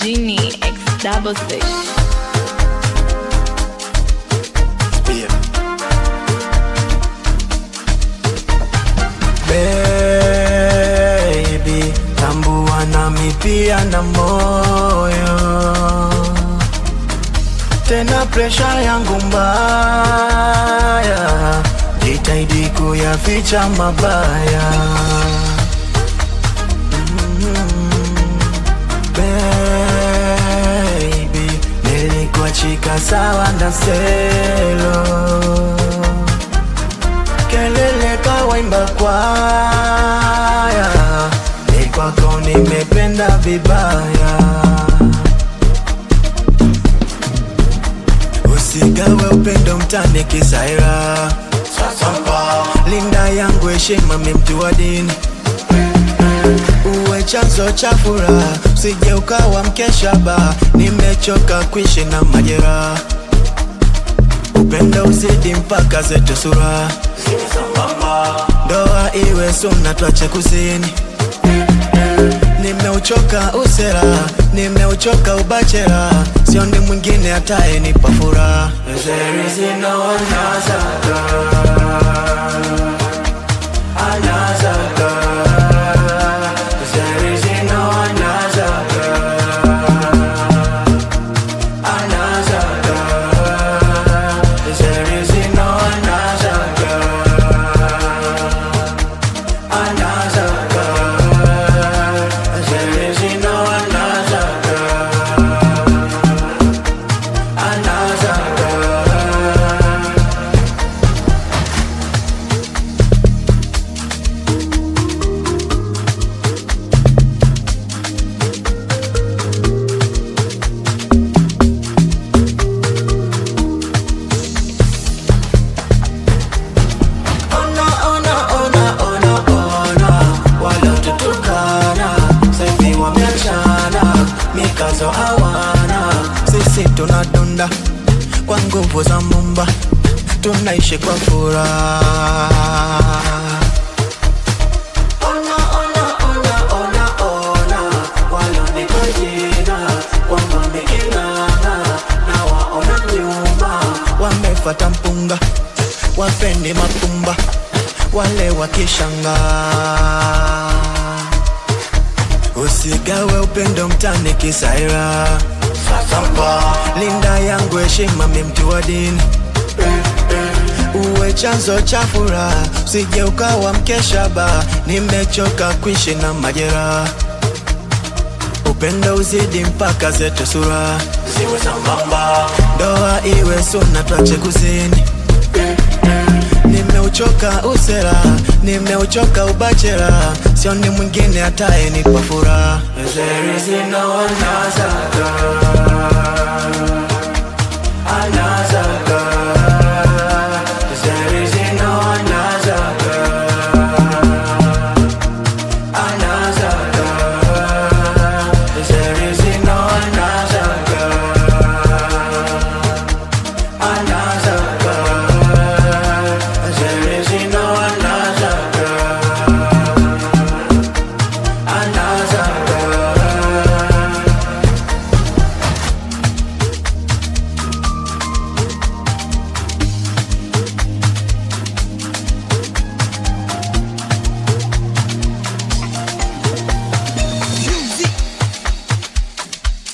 Genie X double six. Spear. Baby, tambua nami pia na moyo tena presha yangu mbaya, jitahidi kuyaficha mabaya Baby, nilikuachika sawa na selo kelele kawaimba kwaya, ni kwako nimependa vibaya. Usigawe upendo mtani kisaira, linda yangu heshima, mi mtu wa dini uwe chanzo cha furaha, usije ukawa mkesha ba. Nimechoka kuishi na majeraha, upendo uzidi mpaka zetu sura, ndoa iwe suna, twache kuzini. Nimeuchoka usera, nimeuchoka ubachera, sioni mwingine atayenipa furaha. There is no another girl, another girl. There is no another girl, another girl. There is no another girl, another girl. There is no another girl, another girl. Ona, ona, ona, ona, ona, waliotutukana sasa hivi wameachana, mikazo hawana. Sisi tunadunda kwa nguvu za Mumba, tunaishi kwa furaha. Ona, ona, ona, ona, ona, walionipa jina kwamba miking'ang'a, na waona nyuma, wamefata mpunga, wapendi mapumba, wale wakishanga. Usigawe upendo mtani kisaira, linda yangu heshima, mi mtu wa dini uwe chanzo cha furaha, usije ukawa mkesha ba. Nimechoka kuishi na majeraha, upendo uzidi mpaka zetu sura ziwe sambamba, ndoa iwe suna, twache kuzini. Nimeuchoka usera, nimeuchoka ubachera, sioni mwingine atayenipa furaha. There is no another girl.